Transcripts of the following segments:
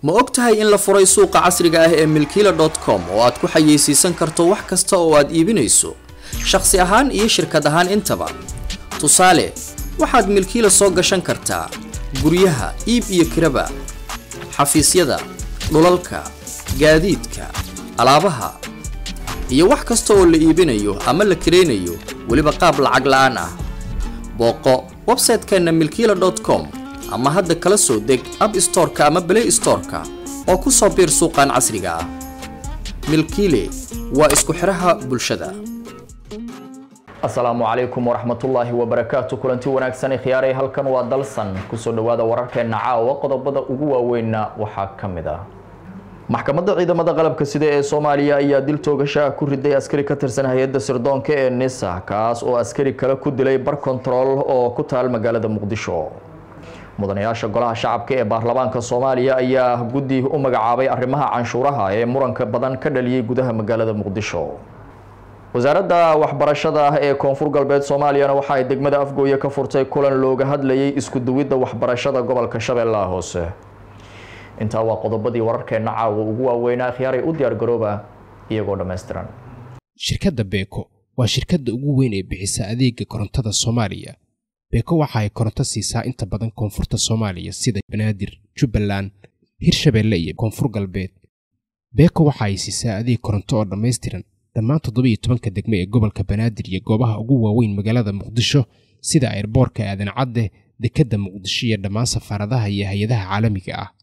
ma og tahay in la furay suuqa casriga ah ee milkiila com oo aad ku xayeysiisan karto wax kasta oo aad iibinayso shakhsi ahaan iyo shirkad ahaan intaba tusaale waxaad milkiila soo gashan kartaa guryaha iib iyo kiraba xafiisyada dhulalka gaadiidka alaabaha iyo wax kasta oo la iibinayo ama la kiraynayo weliba qaab lacag la-aan ah booqo website-keenna milkiila com ama hadda kala soo deg ab storeka ama blay storeka oo ku soo biir suuqan casriga ah milkiile waa isku xidhaha bulshada asalaamu calaykum waraxmatullaahi wabarakaatu kulanti wanaagsan khiyaaray halkan waa dalsan kusoo dhowaada wararkeenna caawa qodobada ugu waaweynna waxaa ka mid ah maxkamadda ciidamada qalabka sida ee soomaaliya ayaa dil toogasha ku riday askari ka tirsan hay-adda sirdoonka ee nisa kaas oo askari kale ku dilay bar kontarool oo ku taal magaalada muqdisho mudanayaasha golaha shacabka ee baarlamaanka soomaaliya ayaa guddi u magacaabay arrimaha canshuuraha ee muranka badan ka dhaliyey gudaha magaalada muqdisho wasaaradda waxbarashada ee koonfur galbeed soomaaliyana waxa ay degmada afgooye ka furtay kulan looga hadlayay isku duwidda waxbarashada gobolka shabeellaha hoose intaa waa qodobadii wararkeenna caawa ugu waaweynaa khiyaaray u diyaar garooba iyagoo dhammaystiran shirkadda beeko waa shirkadda ugu weyn ee bixisa adeega korontada soomaaliya beeko waxa ay koronto siisaa inta badan koonfurta soomaaliya sida banaadir jubbaland hirshabeelle iyo koonfur galbeed beeko waxa ay siisaa adeeg koronto oo dhammaystiran dhammaan toddobiyo tobanka degmo ee gobolka banaadir iyo goobaha ugu waaweyn magaalada muqdisho sida airboorka aadan cadde dekedda muqdisho iyo dhammaan safaaradaha iyo hay-adaha caalamiga ah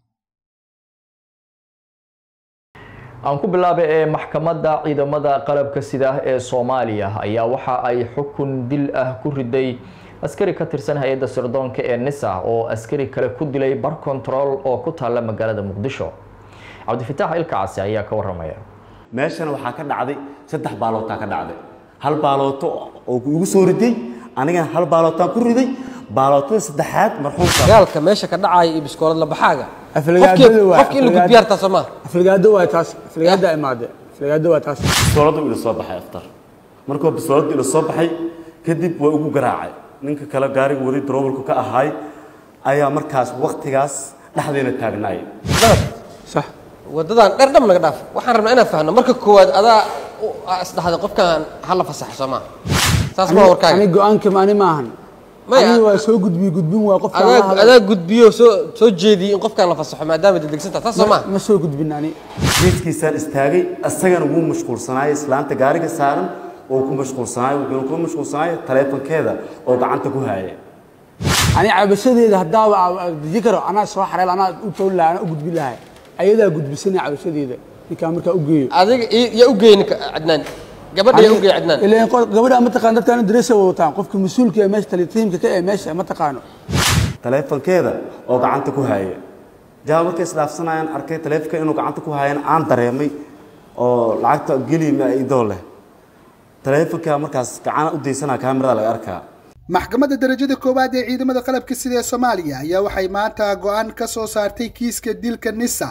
aan ku bilaabay ee maxkamadda ciidamada qalabka sida ee soomaaliya ayaa waxa ay xukun dil ah ku riday askari ka tirsan hay-adda sirdoonka ee nisa oo askari kale ku dilay bar control oo ku taalla magaalada muqdisho cabdifitaax ilkacasi ayaa ka waramaya meeshana waxaa ka dhacday saddex baalootaa ka dhacday hal baalooto oo igu soo riday anigana hal baalootaan ku riday baalootada saddexaad marxuumka dagaalka meesha ka dhacaya iyo biskoolad labaxaaga aflagaadada waa qofki in la gudbiyaar taas soo maaha aflagaado waa taas aflagaada imaade aflagaado waa taas bisooladu ila soo baxay aftar markuu bisooladu ila soo baxay kadib waa ugu garaacay ninka kale gaariga wadi daroobalku ka ahaay ayaa markaas waktigaas dhexdeena taagnaay sax wadadan dheer dham naga dhaaf waxaan rabnaa inaan fahno marka koowaad adaa u- aa isdhahday qofkan hala fasaxo soo maaha saas ma warkaaga ani go-aanka maani maahan Maya. ani waa soo gudbi gudbin waa qofka aan la adaa hadlay. adaa gudbiyo soo soo jeediyey in qofkan la fasaxo maadaama degdegsantaa saas soo Ma- maaha ma soo gudbin ani jiiskiisaan istaagay isagana wuu mashquulsanaayay islaanta gaariga saaran oo ku mashquulsanaayay wuxuuna ku mashquulsanaayay taleefankeeda oo gacanta ku haaya ani cabashadeeda haddaaba aa- deji karo anaa soo xareel anaa u toon lahaa anaa u gudbin lahay ayadaa gudbisanaya cabashadeeda ninkaa markaa u geeyo adiga i- yaa u geeyey ninka cadnaan gabadha yaa u geeyey cadnaan ileen qo- gabadha ma taqaan dadkaan dareesa wataan qofka mas-uulka ee meesha talitiimka ka ee meesha ma taqaano taleefankeeda oo gacanta ku haaya jawa markay isdhaafsanayaan arkay taleefanka inuu gacanta ku haayana aan dareemay oo lacagta gelima idoo leh taleefanka markaas gacana u daysanaa kaamirada laga arkaa maxkamadda darajada koowaad ee ciidamada qalabka sida ee soomaaliya ayaa waxay maanta go-aan ka soo saartay kiiska dilka nisa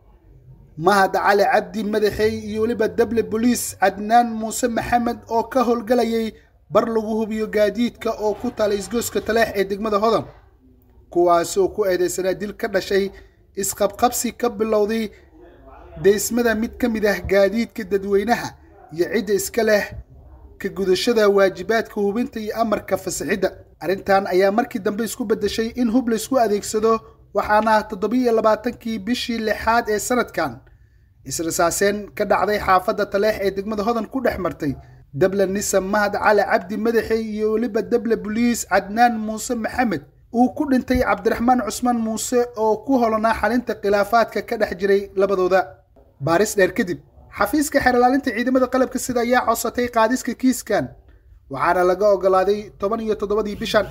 mahad cali cabdi madaxey iyo weliba dable boliis cadnaan muuse maxamed oo ka howlgalayay bar lagu hubiyo gaadiidka oo ku taala isgooska taleex ee degmada hodan kuwaas oo ku eedeysanaa dil ka dhashay isqabqabsi ka bilowday deysmada mid ka mid ah gaadiidka dadweynaha iyo cidda iska leh ka gudashada waajibaadka hubinta iyo amarka fasaxidda arrintan ayaa markii dambe isku beddeshay in hub laysku adeegsado waxaana toddobiyo labaatankii bishii lixaad ee sanadkan israsaaseen ka dhacday xaafadda taleex ee degmada hodan ku dhex martay dable nisa mahad cali cabdi madaxey iyo weliba dable boliis cadnaan muuse maxamed uu ku dhintay cabdiraxmaan cusmaan muuse oo ku holanaa xalinta khilaafaadka ka dhex jiray labadooda baaris dheer kadib xafiiska xeerlaalinta ciidamada qalabka sida ayaa codsatay qaadiska kiiskan waxaana laga ogolaaday toban iyo toddobadii bishan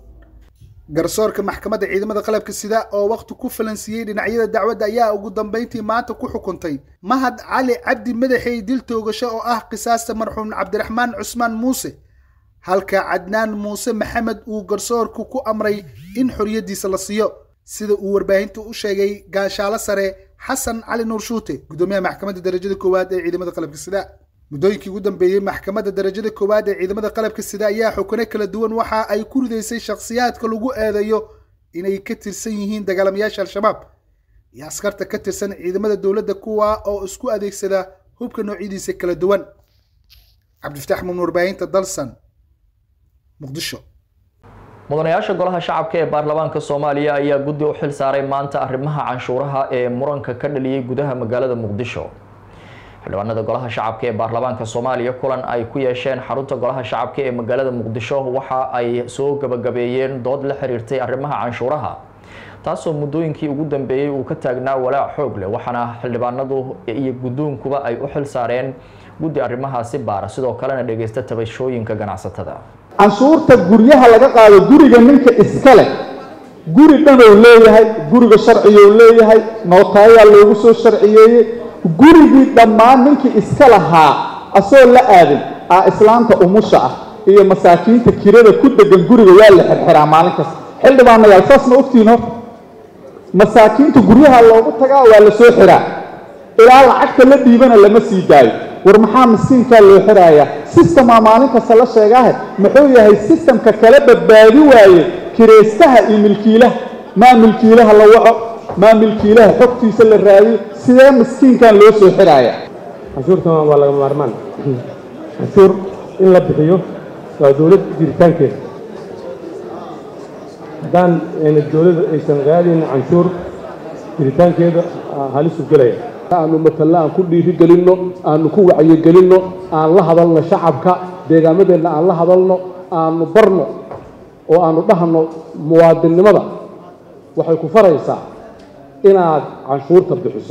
garsoorka maxkamadda ciidamada qalabka sida oo waqti ku falansiiyey dhinacyada dacwadda ayaa ugu dambeyntii maanta ku xukuntay mahad cali cabdi madaxey dil toogasho oo ah qisaasta marxuum cabdiraxmaan cusmaan muuse halka cadnaan muuse maxamed uu garsoorku ku amray in xoriyaddiisa la siiyo sida uu warbaahinta u sheegay gaashaalo sare xasan cali nuur shuute gudoomiyaha maxkamadda darajada koowaad ee ciidamada qalabka sida muddooyinkii ugu dambeeyey maxkamadda darajada koowaad ee ciidamada qalabka sida ayaa xukune kala duwan waxa ay ku ridaysay shakhsiyaadka lagu eedeeyo inay ka tirsan yihiin dagaalamayaasha al-shabaab iyo askarta ka tirsan ciidamada dowladda kuwa oo isku adeegsada hubka noocyadiisa kala duwan cabdifataax mumin warbaahinta dalsan muqdisho mudanayaasha golaha shacabka ee baarlamaanka soomaaliya ayaa guddi u xil saaray maanta arrimaha canshuuraha ee muranka ka dhaliyey gudaha magaalada muqdisho xildhibaanada golaha shacabka ee baarlamaanka soomaaliya kulan ay ku yeesheen xarunta golaha shacabka ee magaalada muqdisho waxa ay soo gabagabeeyeen dood la xiriirtay arrimaha canshuuraha taasoo muddooyinkii ugu dambeeyey uu ka taagnaa walaac xoog leh waxaana xildhibaanadu iyo guddoonkuba ay u xil saareen guddi arrimahaasi baara sidoo kalena dhegeysta tabashooyinka ganacsatada canshuurta guryaha laga qaado guriga ninka iska leh guri dhanoo leeyahay guriga sharciyou leeyahay nootayaa loogu soo sharciyeeyey gurigii dhammaan ninkii iska lahaa asoo la aadin aa islaanta umusha ah iyo masaakiinta kirada ku degan guriga waa la xirxiraa maalin kasta xildhibaanayaal saas ma ogtiin hor masaakiinta guryaha loogu tagaa waa la soo xiraa ilaa lacagta la dhiibana lama sii daayo war maxaa miskiinkaa loo xirayaa sistemaa maalin kasta la sheegaahe muxuu yahay sistemka kala badbaadi waaye kiraystaha iyo milkiilaha maa milkiilaha la waco maa milkiilaha xogtiisa la raadiyo sidee miskiinkan loo soo xiraaya canshuurtan waa laga maarmaan canshuur in la bixiyo waa dowlad jiritaankeeda haddaan dowladda aysan qaadayna canshuur jiritaankeeda halisu gelaya aanu matalla aan ku dhiirigelinno aanu ku wacyigelinno aan la hadalno shacabka deegaamadeenna aan la hadalno aanu barno oo aanu dhahno muwaadinnimada waxay ku faraysaa inaad canshuurta bixiso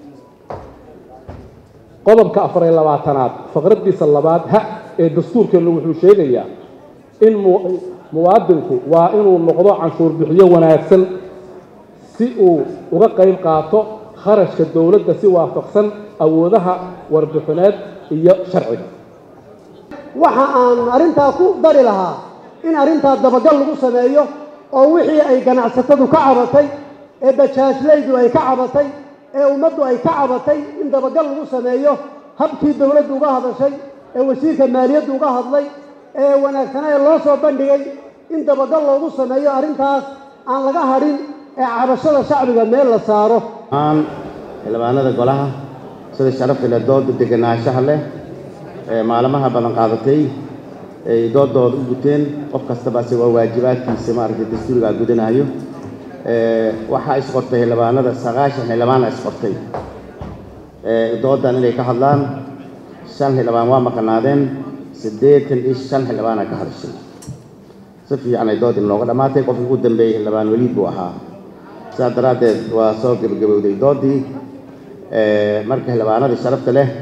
qodobka afar iyo labaatanaad faqraddiisa labaad ha ee dastuurkeennu wuxuu sheegayaa in muwaadinku waa inuu noqdo canshuur bixiyo wanaagsan si uu uga qayb qaato kharashka dowladda si waafaqsan awoodaha warbixineed iyo sharciga waxa aan arrintaa ku dari lahaa in arrintaa dabagal lagu sameeyo oo wixii ay ganacsatadu ka cabatay ee bajaajlaydu ay ka cabatay ee ummaddu ay ka cabatay in dabagal lagu sameeyo habkii dowladdu uga hadashay ee wasiirka maaliyaddu uga hadlay ee wanaagsanaa ee loo soo bandhigay in dabagal loogu sameeyo arrintaas aan laga hadhin ee cabashada shacbiga meel la saaro xildhibaanada golaha sida sharafta leh dooda deganaanshaha leh ee maalmaha badan qaadatay ay doodooda u guteen qof kastaba se waa waajibaadkiisa maaragtay dastuurigaa gudanayo waxaa isqortay xildhibaanada sagaashan xildhibaana isqortay doodan inay ka hadlaan shan xildhibaan waa maqanaadeen siddeetan iyo shan xildhibaana ka hadashay si fiican ay doodii nooga dhammaatay qofkii ugu dambeeyey xildhibaan weliid buu ahaa sidaas daraaddeed waa soo gebagabowday doodii marka xildhibaanadii sharafta leh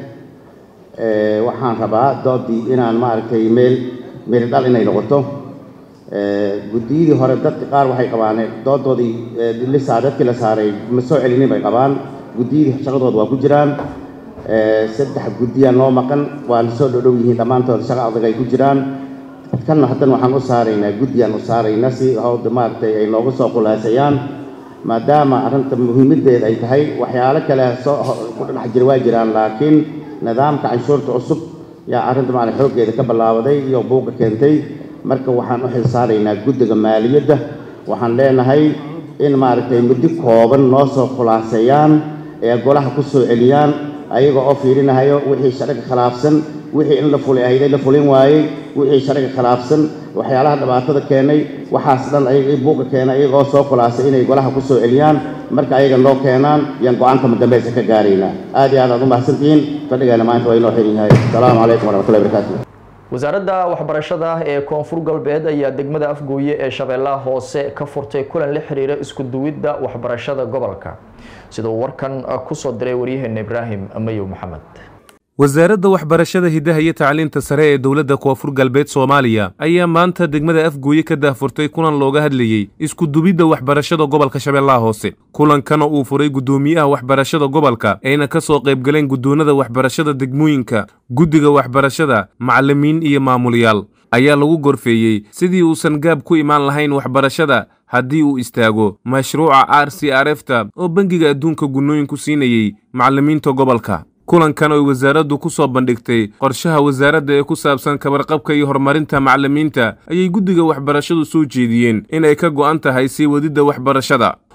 waxaan rabaa doodii inaan maaragtay meel meel dhal inay noqoto guddiyadii hore dadka qaar waxay qabaan doodoodii lisaa dadkii la saaray ma soo celinin bay qabaan guddiyadii shaqadooda waa ku jiraan saddex guddiyaa noo maqan waana soo dhodhow yihiin dhammaantood shaqa adag ay ku jiraan kanna haddana waxaan u saaraynaa guddiyaan u saaraynaa si hawda maaragtay ay nooga soo khulaasayaan maadaama arrinta muhiimaddeeda ay tahay waxyaalo kale soo ku dhex jira waa jiraan laakiin nidaamka canshuurta cusub yaa arrinta maarag xooggeeda ka ballaabaday iyo buuqa keentay marka waxaan u xilsaaraynaa guddiga maaliyadda waxaan leenahay in maaragtay muddo kooban noo soo khulaaseeyaan ee golaha ku soo celiyaan ayaga oo fiirinahayo wixii sharciga khilaafsan wixii in la fuli ahayday la fulin waayey wixii sharciga khilaafsan waxyaalaha dhibaatada keenay waxaas dhan ayaga buuqa keenay ayaga oo soo khulaasay inay golaha ku soo celiyaan marka ayaga noo keenaan yaan go-aanka madambeysa ka gaaraynaa aad iyo aad aad u mahadsantihiin fadhigeena maanta waa inoo xiran yahay asalaamu calaykum waraxmatullahi barakaatu wasaaradda waxbarashada ee koonfur galbeed ayaa degmada afgooye ee shabeellaha hoose ka furtay kulan la xiriira isku duwidda waxbarashada gobolka siduu warkan kusoo diray waryaheena ibraahim mayow maxamed wasaaradda waxbarashada hiddaha iyo tacliinta sare ee dowladda koonfur galbeed soomaaliya ayaa maanta degmada afgooye ka daahfurtay kulan looga hadlayey isku dubidda waxbarashada gobolka shabeellaha hoose kulankana uu furay guddoomiyaha waxbarashada gobolka ayna ka soo qaybgaleen guddoonnada waxbarashada degmooyinka guddiga waxbarashada macallimiin iyo maamulayaal ayaa lagu gorfeeyey sidii uusan gaab ku imaan lahayn waxbarashada haddii uu istaago mashruuca r c r f ta oo bangiga adduunka gunnooyinku siinayey macallimiinta gobolka kulankan oy wasaaraddu ku soo bandhigtay qorshaha wasaaradda ee ku saabsan kabarqabka iyo horumarinta macallimiinta ayay guddiga waxbarashadu soo jeediyeen in ay ka go'an tahay sii wadidda waxbarashada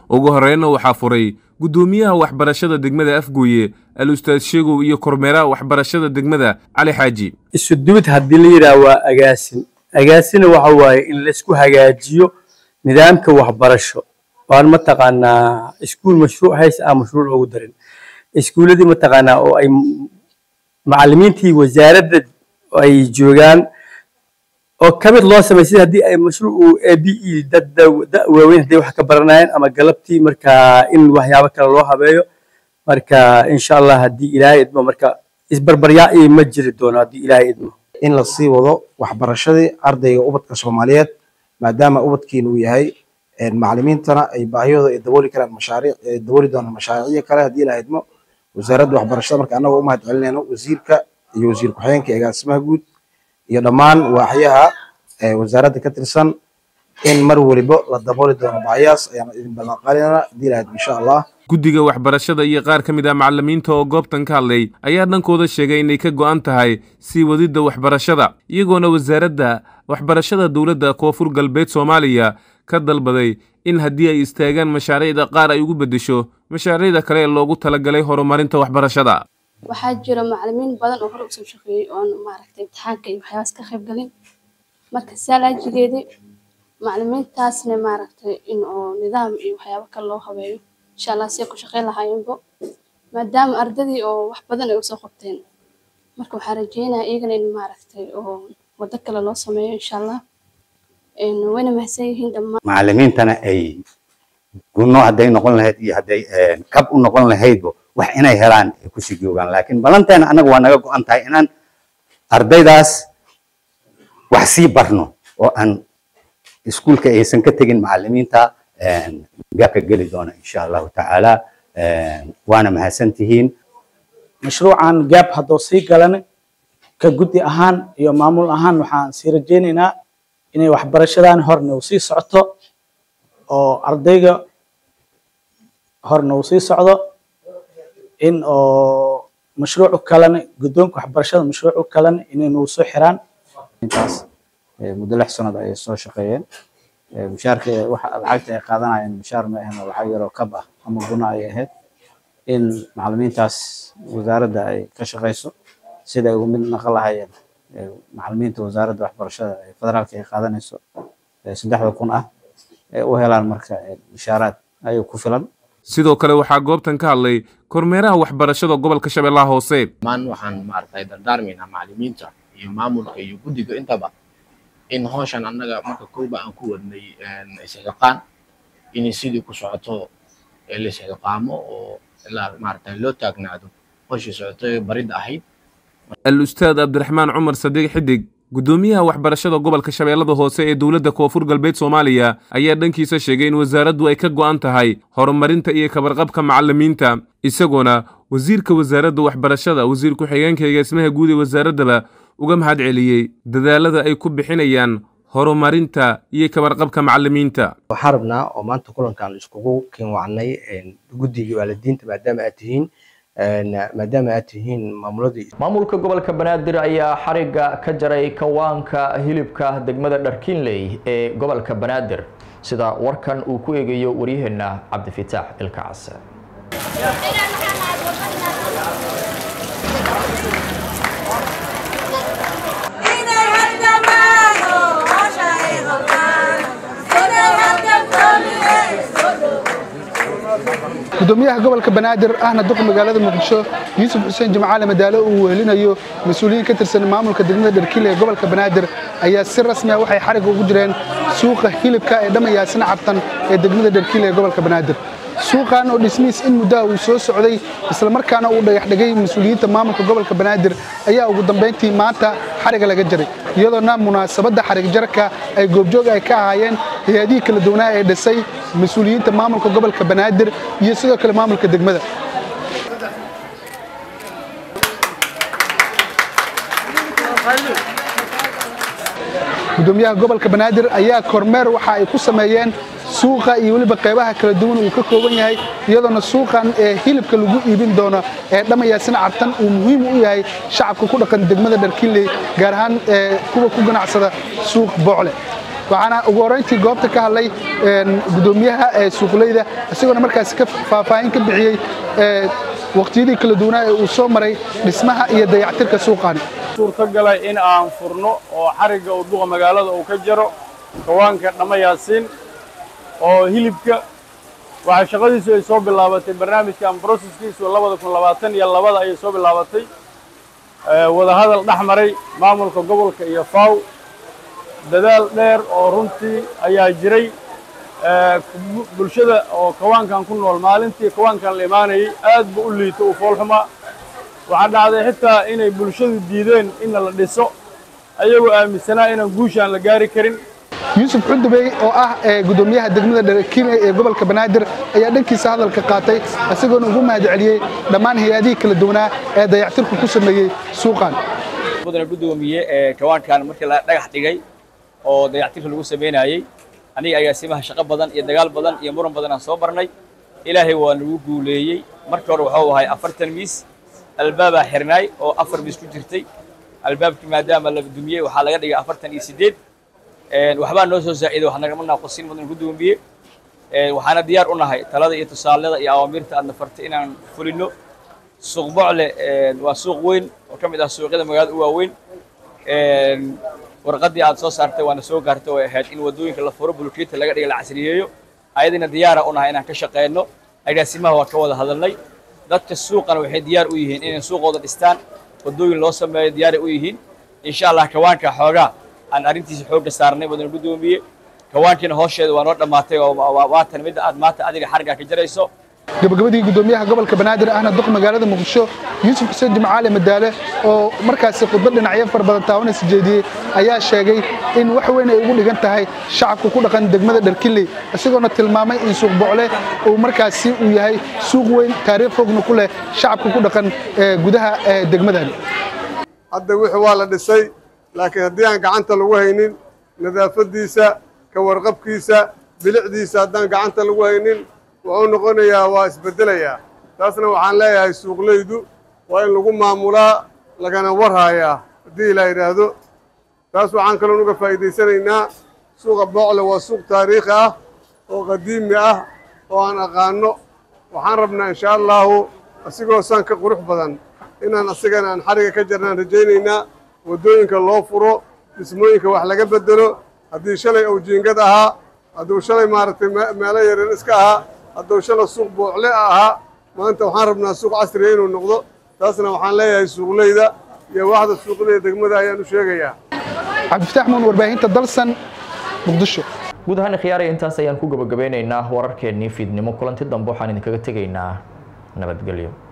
ugu horreynna waxaa furay guddoomiyaha waxbarashada degmada afgooye al ustaad sheegow iyo kormeeraha waxbarashada degmada cali xaaji isudubid haddii la yidhaah waa agaasin agaasina waxa waaye in laysku hagaajiyo nidaamka waxbarasho waan mataqaanaa iskuul mashruuc hays aan mashruuc ugu darin iskuuladii mataqaanaa oo ay macallimiintii wasaaradda ay joogaan oo ka mid loo samay sida haddii ay mashruuc a b e dad da waaweyn hadday wax ka baranayaan ama galabtii marka in waxyaabo kale loo habeeyo marka insha allah haddii ilaahay idmo marka isbarbaryaa iyo ma jiri doono haddii ilaahay idmo in la sii wado waxbarashadii ardayga ubadka soomaaliyeed maadaama ubadkiina uu yahay macallimiintana ay baahiyooda ay dabooli karaan mashaariic ay dabooli doonaan mashaariicyo kale haddii ilaahay idmo wasaaradda waxbarashada marka annagoo u mahad celinayno wasiirka iyo wasiir ku-xigeenka ee agaasimaha guud iyo dhammaan waaxyaha wasaaradda ka tirsan in mar waliba la dabooli doono baahiyaas ayaan idin ballanqaalinaa haddii ilaahay idmo insha allah guddiga waxbarashada iyo qaar ka mid ah macallimiinta oo goobtan ka hadlay ayaa dhankooda sheegay inay ka go'an tahay sii wadidda waxbarashada iyagoona wasaaradda waxbarashada dowladda koonfur galbeed soomaaliya ka dalbaday in haddii ay istaagaan mashaariicda qaar ay ugu beddesho mashaariicda kale ee loogu talagalay horumarinta waxbarashada waxaa jira macallimiin badan oo hore usoo shaqeeyey oon maaragtay imtixaanka iyo waxyaabaas ka qayb galin marka saalaajigeedii macallimiintaasna maaragtay in oo nidaam iyo waxyaabo kale loo habeeyo insha allah siay ku shaqeyn lahaayeenbo maadaama ardadii oo wax badan ay usoo qabteen marka waxaa rajeynayaa iyagana in maaragtay oo waddo kale loo sameeyo insha allah wayna mahadsan yihiin dhammaan macallimiintana ay gunno hadday noqon lahayd iyo hadday kab u noqon lahaydba wax inay helaan ay kusii joogaan laakiin ballanteena annaga waa naga go'an tahay inaan ardaydaas wax sii barno oo aan iskuulka aysan ka tegin macallimiinta gaabka geli doona insha allahu tacaala waana mahadsan tihiin mashruucan gaab hadduu sii galan ka guddi ahaan iyo maamul ahaan waxaan sii rajaynaynaa inay waxbarashadan horna uu sii socoto oo ardayga horna uu sii socdo in oo mashruucu kalena guddoonka waxbarashada mashruucu kalena inay nagu soo xiraan intaas muddo lix sanad ayay soo shaqeeyeen mushaarka waxa lacagta ay qaadanayeen mushaar ma ahayn oo lacag yaroo kab ah ama guna ay ahayd in macallimiintaas wasaaradda ay ka shaqeyso sida ay ugu mid naqon lahayeen macallimiinta wasaaradda waxbarashada ee federaalka ay qaadanayso saddexda kun ah ay u helaan marka mushaaraad ayay ku filan sidoo kale waxaa goobtan ka hadlay kormeeraha waxbarashada gobolka shabeellaha hoose maan waxaan maaragtay dardaarmaynaa macallimiinta iyo maamulka iyo guddiga intaba in hawshan annaga marka kooba aan ku wadnay isxilqaan inay sidii ku socoto la isxilqaamo oo ilaa maaragtay loo taagnaado hawshii socotay baridda ahayd al ustaad cabdiraxmaan cumar sadiiq xidig guddoomiyaha waxbarashada gobolka shabeellada hoose ee dowladda koonfur galbeed soomaaliya ayaa dhankiisa sheegay in wasaaraddu ay ka go'an tahay horumarinta iyo kabarqabka macallimiinta isagoona wasiirka wasaaradda waxbarashada wasiir ku-xigeenka eegaasmaha guud ee wasaaraddaba uga mahad celiyey dadaalada ay ku bixinayaan horumarinta iyo kabarqabka macallimiinta waxaan rabnaa oo maanta kulankan iskugu kinwacnay guddiga waalidiinta maadaama aad tihiin maadaama aad tihiin maamuladii maamulka gobolka banaadir ayaa xariga ka jaray kawaanka hilibka degmada dharkiinley ee gobolka banaadir sida warkan uu ku eegayo waryaheena cabdifitaax ilkacase gudoomiyaha gobolka banaadir ahna duqa magaalada muqdisho yuusuf xuseen jimcaale madaalo uu wehelinayo mas-uuliyiin ka tirsan maamulka degmada dharkiile ee gobolka banaadir ayaa si rasmi ah waxay xariga ugu jireen suuqa hilibka ee dhammayaasina cabtan ee degmada dharkiile ee gobolka banaadir suuqan oo dhismihiis in muddaha uu soo socday islamarkaana uu dhagaxdhigay mas-uuliyiinta maamulka gobolka banaadir ayaa ugu dambayntii maanta xariga laga jaray iyadoona munaasabadda xarig jarka ay goobjoog ay ka ahaayeen hay-adihii kala duwanaa ee dhisay mas-uuliyiinta maamulka gobolka banaadir iyo sidoo kale maamulka degmada gudoomiyaha gobolka banaadir ayaa kormeer waxa ay ku sameeyeen suuqa iyo weliba qaybaha kala duwan uu ka kooban yahay iyadoona suuqan ee hilibka lagu iibin doono ee dhammayaasina cabtan uu muhiim u yahay shacabka ku dhaqan degmada dharkiinley gaar ahaan kuwa ku ganacsada suuq boocle waxaana ugu horreyntii goobta ka hadlay gudoomiyaha ee suuqleyda isagoona markaasi ka faahfaahin ka bixiyey waqtiyadii kala duwanaa ee uu soo maray dhismaha iyo dayactirka suuqan suurtagalay in aan furno oo xarigga uu duqa magaalada uu ka jaro kawaanka dhamma yaasiin oo hilibka waxaa shaqadiisu ay soo bilaabatay barnaamijkan broseskiisu labada kun labaatan iyo labada ayay soo bilaabatay wadahadal dhex maray maamulka gobolka iyo faw dadaal dheer oo runtii ayaa jiray bulshada oo kawaankan ku nool maalintii kawaankan la imaanayay aad ba u liito uu foolxumaa waxaa dhacday xitaa inay bulshadu diideen in la dhiso ayagoo aaminsanaa inaan guushaan la gaari karin yuusuf cundubey oo ah gudoomiyaha degmada dharakime ee gobolka banaadir ayaa dhankiisa hadalka qaatay isagoona ugu mahad celiyey dhammaan hay-adihii kala duwanaa ee dayactirku ku sameeyey suuqan mudane gudoomiye ee kawaankan markii la dhagax dhigay oo dayactirka lagu sameynayey aniga agaasimaha shaqo badan iyo dagaal badan iyo muran badan aan soo barnay ilaahay waa nagu guuleeyey markii hore waxuu ahay afartan miis albaabaa xirnaay oo afar miis ku jirtay albaabkii maadaama la dumiyey waxaa laga dhigay afartan iyo siddeed waxbaa noo soo saaciiday wax nagama naaqusin mudan gudoomiye waxaana diyaar u nahay talada iyo tusaalada iyo awaamiirta aadna fartay inaan fulino suuq bocle waa suuq weyn oo ka mid ah suuqyada magaalada u waaweyn warqaddii aad soo saartay waana soo gaartay way ahayd in waddooyinka la furo bulkeeta laga dhiga la casriyeeyo ayadina diyaara u nahay inaan ka shaqeyno agaasimaha waa ka wada hadalnay dadka suuqana waxay diyaar u yihiin inay suuqooda dhistaan waddooyin loo sameeyo diyaaray u yihiin insha allah kawaanka xoogaa aan arrintiisa xoogga saarnay mudan gudoomiye kawaankiina hoosheeda waa noo dhammaatay oo waatan midda aad maanta adiga xargaa ka jarayso gabagabadii gudoomiyaha gobolka banaadir ahna duq magaalada muqdisho yuusuf xuseen jimcaale madaale oo markaasi khudbad dhinacyo fara badan taawanaysa jeediyey ayaa sheegay in wax weyn ay ugu dhigan tahay shacabka ku dhaqan degmada dharkinley isagoona tilmaamay in suuq bocle uu markaasi uu yahay suuq weyn taariikh fogna ku leh shacabka ku dhaqan gudaha degmadan hadda wixii waa la dhisay laakiin haddii aan gacanta lagu haynin nadaafaddiisa ka warqabkiisa bilicdiisa haddaan gacanta lagu haynin wuxuu noqonayaa waa isbeddelayaa taasna waxaan leeyahay suuqleydu waa in lagu maamulaa lagana warhaayaa haddii la yidhaahdo taas waxaan kaloon uga faa'iidaysanaynaa suuqa boocle waa suuq taariikhi ah oo qadiimi ah oo aan aqaano waxaan rabnaa insha allaahu asigoo saan ka qurux badan inaan asigana aan xariga ka jarnaan rajaynaynaa waddooyinka loo furo dhismooyinka wax laga beddelo haddii shalay uu jiingad ahaa hadduu shalay maaragtay meelo yaryar iska ahaa hadduu shalay suuq boocle ahaa maanta waxaan rabnaa suuq casriya inuu noqdo taasna waxaan leeyahay suuqleyda iyo waxda suuqleyda degmada ayaan u sheegayaa cabdifataax muun warbaahinta dalsan muqdisho guud ahaan khiyaaraya intaas ayaan ku gabagabeynaynaa wararkeennii fiidnimo kulanti dambe waxaan idinkaga tegaynaa nabadgelyo